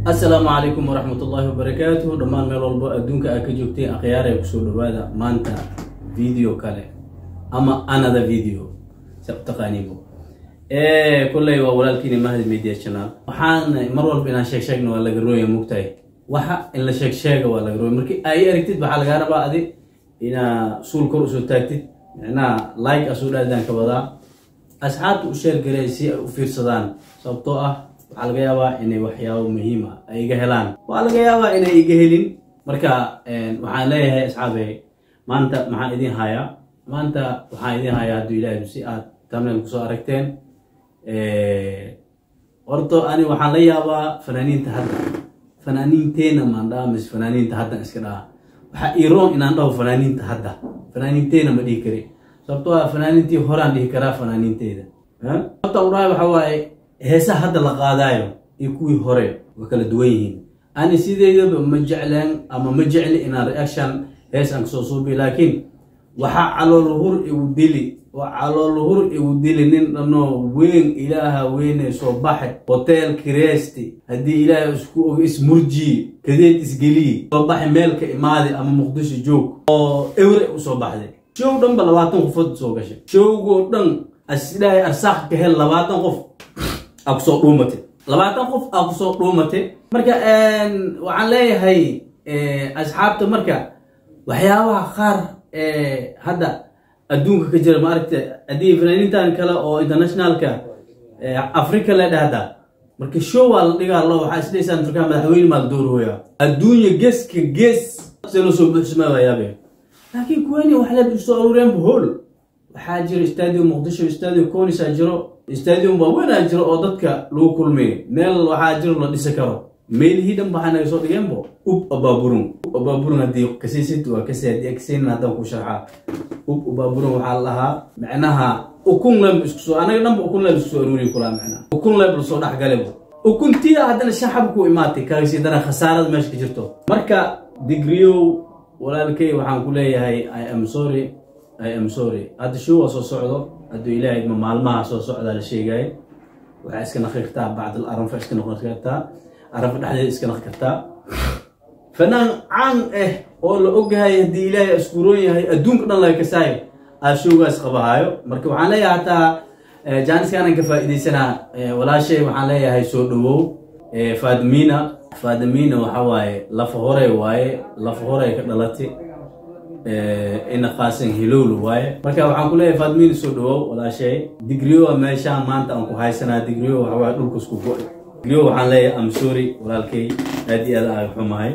assalaamu calaykum waraxmatullaahi wabarakaatuhu dhammaan meel walbo adduunka aa ka joogteen akhyaaraya kusoo dhawaada maanta video kale ama another video sa u taqaaniinbo kolley waa walaalkiina mahdi media channel waxaan mar walba inaan sheeg sheegna waa laga rooya mugtahay waxa in la sheeg sheega waa laga rooya markii ay aragtid waxaa lagaa rabaa adi inaa suul kor usoo taagtid micnaha like asoo dhaadaan ka wadaa asxaabta u sheer garay si ay u fiirsadaan sababtoo ah waxaa laga yaabaa inay waxyaabo muhiim ah ay iga helaan waa laga yaabaa inay iga helin marka waxaan leeyahay asxaabe maanta maxaan idin hayaa maanta waxaan idin hayaa hadduu ilaahay si aad tamneel kusoo aragteen horto ani waxaan la yaabaa fanaaniinta hadda fanaaniinteena maan dhaha mise fanaaniinta haddan iska dhaha waxaa iroon inaan dhaho fanaaniinta hadda fanaaniinteena ma dhihi kari sababtoo ah fanaaniintii horaan dhihi karaa fanaaniinteeda sababta u dhahay waxa waaye heesaha hadda la qaadaayo iyo kuwii hore waa kala duwan yihiin ani sideedaba ma jecleen ama ma jecli inaan reaction hees aan kasoo suubi laakiin waxaa caloolhur igu dili oo caloolhur igu dili nin dhanoo weyn ilaaha weyne soo baxe hotel kiresti haddii ilaahay isku og ismurjiye kadeed isgeliye soo baxe meelka imaade ama muqdisho joog oo ewre usoo baxday show dhan ba labaatan qofood soo gashay showgoo dhan asidhahay arsaaq ka hel labaatan qof aa kusoo dhuumate labaatan qof aa kusoo dhuumate marka waxaan leeyahay asxaabta marka waxyaabaha qaar hadda adduunka ka jira maaragta haddii fanaaniintan kale oo internationalka africa le dhahda marka show waa la dhigaa lo waxaa isdhaysaan turkaa madaxweyne maa la doorhooya adduunya geeska gees selo soo buuxsamaa waayaabe laakiin kuweyni wax leed usoo aruureenba hool waxaa jira stadium muqdisho stadium conisa jiro stadium waaweynaa jiro oo dadka lagu kulmiyo meel waxaa jiro la dhisi karo meelihii dhan waxaa naga soo dhigeenbo ub abaaburun ub abaaburun haddii kasiisid waa kasi haddii kasaynin haddaan ku sharxaa ub abaaburun waxaa la dhahaa micnaha ukun leeb isku soo anaga dhanba ukun leeb isku soo aruuriyi kulaa micnaha ukun leeb lasoo dhex galebo ukuntiya haddana shaxab ku imaatay kaasi dana khasaarada meesha ka jirto marka digriyow walaalkay waxaan ku leeyahay i am sorry i am sorry hadda show waa soo socdo hadduu ilaahay ma maalmaha soo socdaa la sheegaayo waxaa iska naqi kartaa bacdal aranfa iska noqon kartaa aranfa dhexdeeda iska naqi kartaa fanaan caan ah oo la ogyahay haddii ilaahay askuuroon yahay adduunka dhan laga kasaayo aa showgaas qabahaayo marka waxaan leeyahay hataa jaaniskaanan ka faa'iidaysanaa walaashay waxaan leeyahay soo dhawow faadimiina faadimiina waxa waaye lafa hore waaye lafa hore ka dhalatay ina qaasan hilowla waaye marka waxaan ku leeyahay faadimiina soo dhawow walaashay digriyo meeshaan maanta aan ku haysanaa digriyo waxa waaye dhulka isku go-ay digriyo waxaan leeyahay am sorry walaalkay aad iyo aad aa xumahay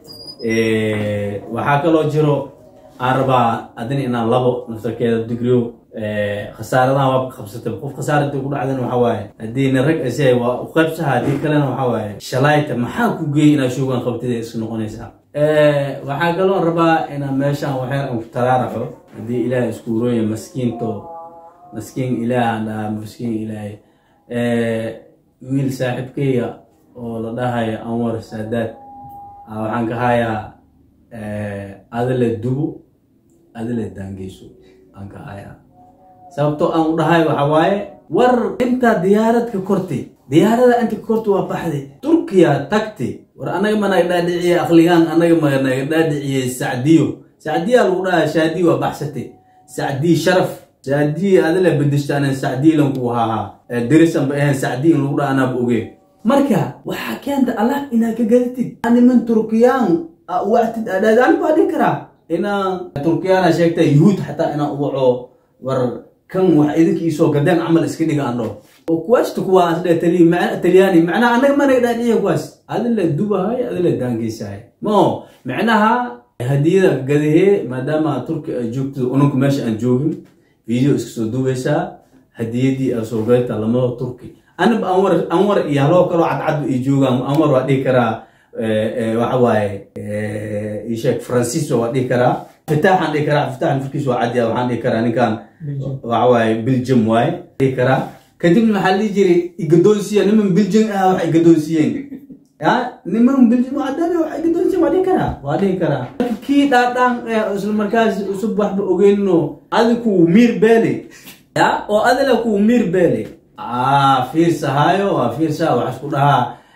waxaa kaloo jiro aan rabaa adina inaan labo naftarkeeda digriyo khasaaradaha waa qabsatay qof khasaara intii ku dhacdana waxa waaye haddii nin rag asay waa u qaybsaha haddii kalena waxa waaye shalayta maxaa ku geeyay inaad shoogaan qabtida iska noqonaysaa waxaa kaloo rabaa inaan meeshaan waxyar aan ku taraaraxo haddii ilaah isku urooya maskiinto maskiin ilaahan dhaha maskiin ilaahay wiil saaxiibkeyga oo la dhahayo anwar saadaad waxaan ka hayaa adale dubo adale daangeyso aan ka hayaa sababtoo aan u dhahay waxa waaye war intaa diyaarad ka kortay diyaarada inta ka kortay waa baxday turkiya tagtay war anaga ma naga dhaadhiciye aqligaan anaga ma naga dhaadhiciye sacdiyo sacdiya lagu dhahaa shaadi waa baxsatay sacdiy sharaf sacdiy adala bedeshta anan sacdiilan ku hahaa derisan ba ahayn sacdiy in lagu dhaha anaaba ogeen marka waxaa keenta allah inaad ka gadatid niman turkiyaan wactid adhaad anigu waa dhihi karaa inaan turkiyaana sheegta yuhuud xataa inaan uwaco war kan wax idinka iisoo gadeen camal iska dhiga aan dhaho oo kuwaasta kuwa asdhe talyaani macnaha annaga ma naga dhaadhiciya kuwaas adila dubahay adila daangeysahay mo micnaha hadiyada gadahee maadaama turki ay joogto ununka meesha aan joogin video iska soo dubaysaa hadiyadii aa soo gadata lamada turki anaba anwar anwar iyo haloo kaloo cadcad ay joogaan anwar waa dhihi karaa waxa waaye isheeg francisco waa dhihi karaa fitaaxaan dhihi karaa fitaax nafkiis waa cadiya waxaan dhihi karaa ninkan waxa waaye belgium waaye dhihi karaa kadibna waxaa dhihi jiray igadoonsiya niman belgium ah wax igadoonsiyeen ya niman belgium cadaan wax igadoonsiyeen waa dhihi karaa waa dhihi karaa kii dhaadhaan isla markaas usub waxba ogeynno adiku miir beele ya oo adila ku miir beele fiirsahaayo waa fiirsaha wax isku dhahaa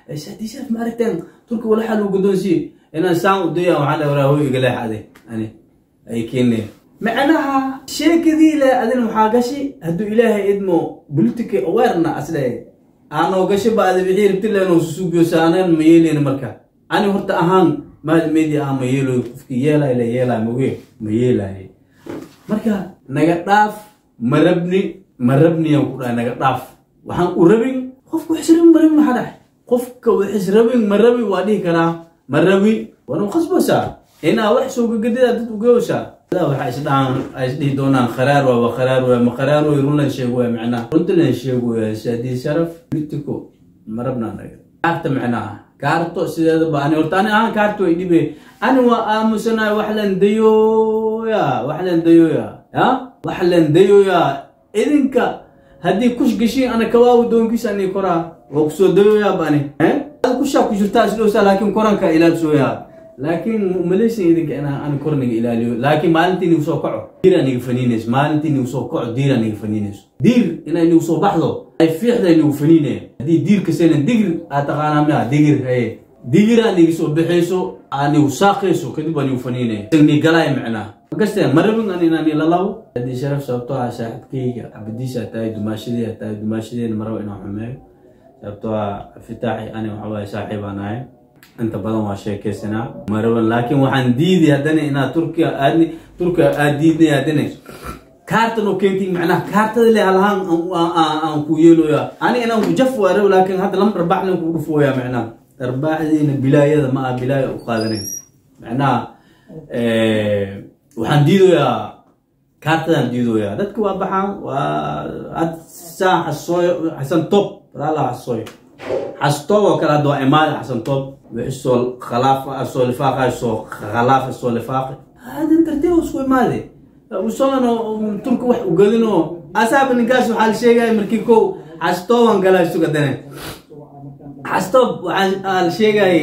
haddii sharaf ma aragteen turki wala xal uu guddoonsiye inaan saan u daya waxaan dhahay walaa hooy iga leexade ani ay keeneen macnaha sheekadii le adin waxaa gashi hadduu ilaahay idmo politica awareness asle aanoo gasho ba ada wixii rabti leenoo susugiyo saaneen ma yeeleyna marka ani horta ahaan maal media ah ma yeeloy qofkii yeelay la yeelay moge ma yeelay marka naga dhaaf ma rabni ma rabniyaan ku dhahay naga dhaaf waxaan u rabin qofka wax rabin ma rabin maxaa dhahay qofka wax rabin ma rabi waa dhihi karaa ma rabi waanu qasbaysaa inaa wax soo gagadida dad ugeysaa waxaa isdhahaan ay isdhihi doonaan kharaar waa waa kharaar waa ma kharaar way runlan sheego waa macnaha runtalan sheego waa saadii sharaf politico ma rabnaa naga kaarta macnaha kaarto sideedaba ani horta ani ahaan kaarto way dhibe ani waa aamusanahay wax lan dayooya wax lan dayooya ya wax lan dayooya idinka haddii kush gashiin ana kawaawi doonkiisa ani koraa waa kusoo dayooya bani kushaa ku jirtaa isdhowsaa laakiin koranka ilaabsooyaa laakiin malaysia idinka inaa aan korniga ilaaliyo laakiin maalintii nigu soo kaco diir aniga faniinayso maalintii nigu soo kaco diir aniga faniinayso diir inay nigu soo baxdo ay fiixday nigu faniinaya haddii diir kasena digir aad taqaanaa miya digir haye digiraa niga soo baxayso aa nigu saaqayso kadib waa nigu faniinaya ni galaay macnaa makasteen marabin an inaan ilalabo haddii sharaf sababtoo ah saaxibkayga cabadiisa tahay dumaashadii tahay dumaashadeena maraba inaan xumeeyo sababtoo ah fitaaxi ani waxa waaye saaxiib aan ahay inta badan waa sheekaysanaa maraban laakiin waxaan diiday haddana inaad turkiya aadni turkiya aad diidnay haddana kaartan oo keentay macnaha kaartada le halahaan aan ku yeeloya ani inaan ku jaf waa rab laakiin hadda lama dharbaax lan kugu dhufooya macnaha dharbaaxdiina bilaayada ma ah bilaaya u qaadanin macnaha waxaan diidoyaa kaartadaan diidoyaa dadka waa baxaan waa ad saa xasooyo xasan top walaala xasooyo xastoob oo kale hadda waa imaada xasan top wixii soo khalaaf soo lifaaqay soo khalaaf soo lifaaqi hada tartiib isku imaade usolano turka wax ugadino asaaba ninkaas waxaa la sheegaya markii kow xastooban galaa isuga dane xastoob waxaa la sheegay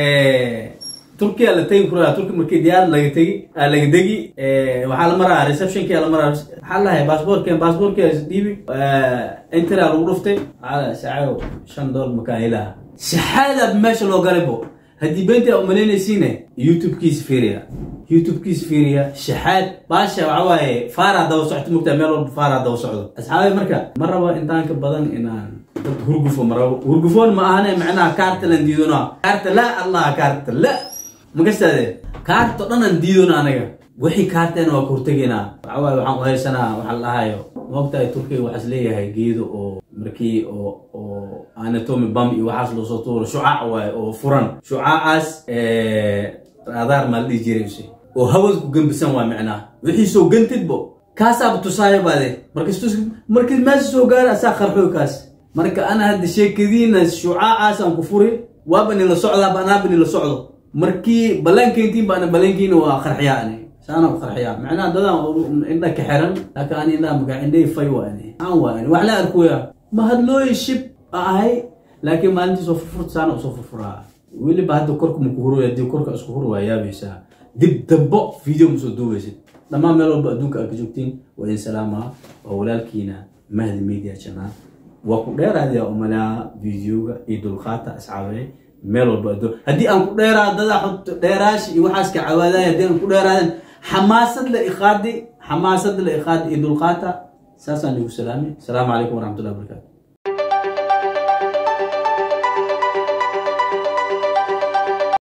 turkiya la tegi kuraa turki markii diyaar laga tegi laga degi waxaa la maraa receptionki la maraa waxaa lahay baasboorken baasboorki dhiibi intera lagu dhuftay waxaa saaco shan doollar makaa helaha shaxaada meesha loo galaybo haddii beenta umalaynaysiine youtube-kiisa fiiriya youtube-kiisa fiiriya shaxaad baasha waxa waaye faaraa daba socto mugtaa meel walba faaraa daba socdo asxaabay marka ma rabo intaan ka badan inaan dad hurgufo ma rabo hurgufoon ma ahane macnaha kaarta lan diidona kaarta la allah kaarta la magastaade kaarto dhan aan diidona anaga wixii kaarteena waa kahortegaynaa waxa waaye waxaan u haysanaa waxa la dhahayo moogtahay turkiga waxaas leeyahay geedo oo markii oo oo anatomy bam iyo waxaas loo soo tuuro shucaac waaye oo furan shucaacaas raadaar maa la dhihi jiray use oo hawada ku gembisan waa macnaha wixii soo gantidbo kaasaaba tusaayo baade markas markii meesha soo gaara asaa qarxoy kaas marka ana hadda sheekadiina shucaacaas aan ku furi waaba nila socdaa banaaba nila socdo markii ballaankeyntiin baana ballaankiina waa qarxiyaa ani saana u qarxiyaa macnaha dadaan indha ka xiran laakiin ani indhaha magaa indhay fay waani aan waani wax la arkoya ma hadlooyi shib ahay laakiin maalintii soo furfurta saana usoo furfuraa weliba hadda korka maku huraya haddii korka isku hur waa yaabaysaa dib dambo video ma soo duubaysid dhammaan meel walba adduunka aad ka joogtiin waa idin salaamaa waa walaalkiina mahdi media channel waa ku dheeraadaya umalaa videoga iyo dulqaata asxaabay meel walba adduun haddii aan ku dheeraa dadaa xogto dheeraashi iyo waxaas ka cawaadaya haddii aan ku dheeraadan xamaasad la iqaadi xamaasad la iqaadi iyo dulqaata saasaan igu salaamay asalaamu calaykum waraxmatullahi wabarakatu